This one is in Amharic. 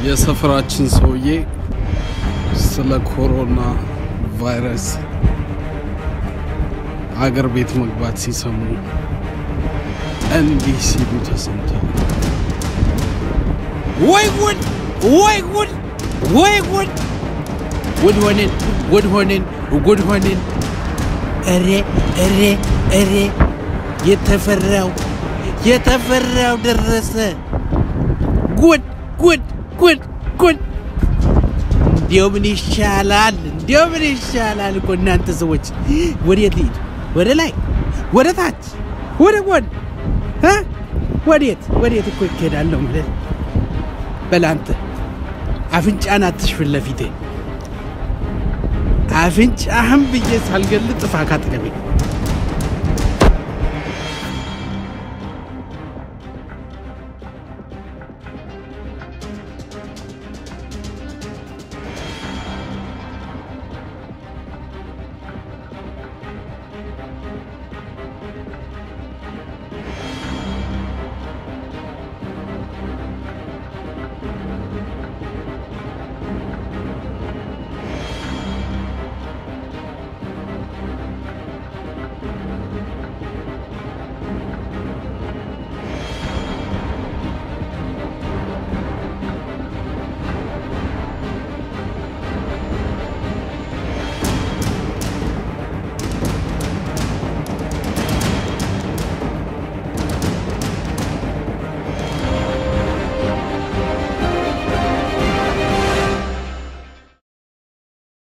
የሰፈራችን ሰውዬ ስለ ኮሮና ቫይረስ አገር ቤት መግባት ሲሰሙ እንዲህ ሲሉ ተሰምተዋል። ወይ ጉድ! ወይ ጉድ! ወይ ጉድ! ጉድ ሆንን! ጉድ ሆንን! ጉድ ሆንን! እሬ እሬ እሬ! የተፈራው የተፈራው ደረሰ! ጉድ ጉድ ጉድ ጉድ! እንዲያው ምን ይሻላል? እንዲያው ምን ይሻላል እኮ እናንተ ሰዎች። ወዴት ልሂድ? ወደ ላይ፣ ወደ ታች፣ ወደ ጎን እ ወዴት ወዴት እኮ ይኬዳለሁ ማለት በላንተ አፍንጫን አትሽፍን ለፊቴ አፍንጫህም ብዬ ሳልገል ጥፋ ካጠገቤ